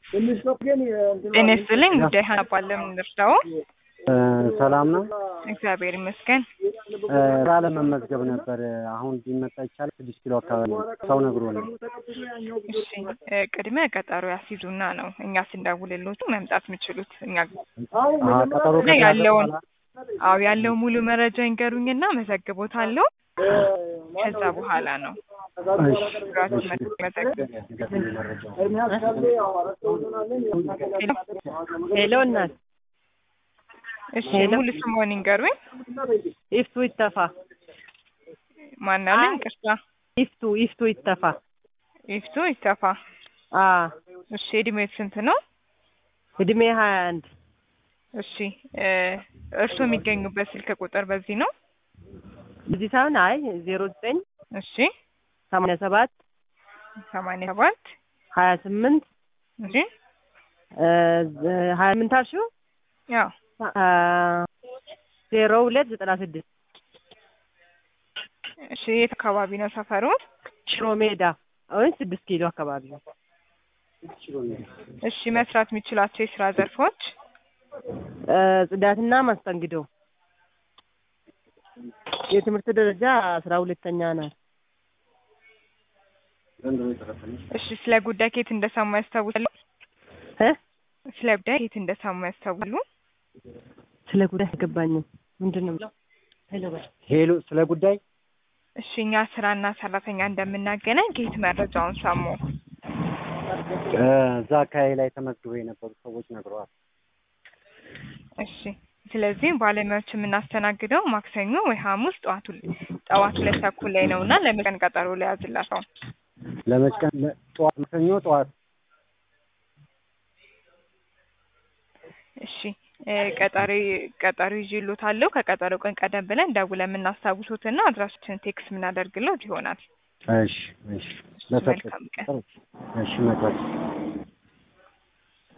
ጤና ይስጥልኝ ጉዳይ ሀና ባለም እንርዳው። ሰላም ነው። እግዚአብሔር ይመስገን። ስራ ለመመዝገብ ነበር። አሁን ቢመጣ ይቻላል? ስድስት ኪሎ አካባቢ ነው። ሰው ነግሮ ነው። እሺ እ ቅድመ ቀጠሮ ያስይዙና ነው እኛ ስንደውልሎቱ መምጣት የሚችሉት እኛ አሀ፣ ቀጠሮ እና ከተያዘ ያለውን በኋላ አዎ ያለው ሙሉ መረጃ ይንገሩኝና መዘግቦታለሁ። ከዛ በኋላ ነው እሺ፣ ራሱ እሺ። መዘግብ። ንገረኝ መረጃው። ሄሎ እናት እሺ ሙሉ ስምዎን ይንገሩኝ። ኢፍቱ ይተፋ ማናለን? ቅርታ ኢፍቱ ኢፍቱ ይተፋ ይፍቱ ይተፋ። አ እሺ እድሜው ስንት ነው? እድሜ ሀያ አንድ እሺ እ እርስዎ የሚገኙበት ስልክ ቁጥር በዚህ ነው? እዚህ ሳይሆን አይ ዜሮ ዘጠኝ እሺ ሰማንያ ሰባት ሰማንያ ሰባት ሀያ ስምንት እሺ ሀያ ስምንት አልሽው ያው አ ዜሮ ሁለት ዘጠና ስድስት እሺ የት አካባቢ ነው ሰፈሩ? ሽሮ ሜዳ ወይም ስድስት ኪሎ አካባቢ ነው። እሺ መስራት የሚችላቸው የስራ ዘርፎች እ ጽዳትና ማስጠንግዶ የትምህርት ደረጃ አስራ ሁለተኛ ናት። እሺ ስለ ጉዳይ ከየት እንደሰሙ ያስታውሳሉ? እ ስለ ጉዳይ ከየት እንደሰሙ ያስታውሳሉ? ስለ ጉዳይ አይገባኝም። ምንድን ነው? ሄሎ፣ ስለ ጉዳይ እሺ እኛ ስራና ሰራተኛ እንደምናገናኝ ከየት መረጃውን ሰሙ? እ እዛ አካባቢ ላይ ተመዝግበው የነበሩ ሰዎች ነግረዋል። እሺ ስለዚህ ባለሙያዎች የምናስተናግደው ማክሰኞ ወይ ሐሙስ ጠዋቱ ጠዋት ሁለት ተኩል ላይ ነው እና ለመቀን ቀጠሮ ላይ ያዝላቸው። ለመች ቀን ለ- ጠዋት ማክሰኞ ጠዋት እሺ እ ቀጠሮ ቀጠሮ ይዤልዎታለሁ። ከቀጠሮ ቀን ቀደም ብለን ደውለን የምናስታውሶትና አድራሻችንን ቴክስት የምናደርግልዎት ይሆናል። እሺ፣ እሺ። ለሰጥ መልካም ቀን። እሺ፣ መጣች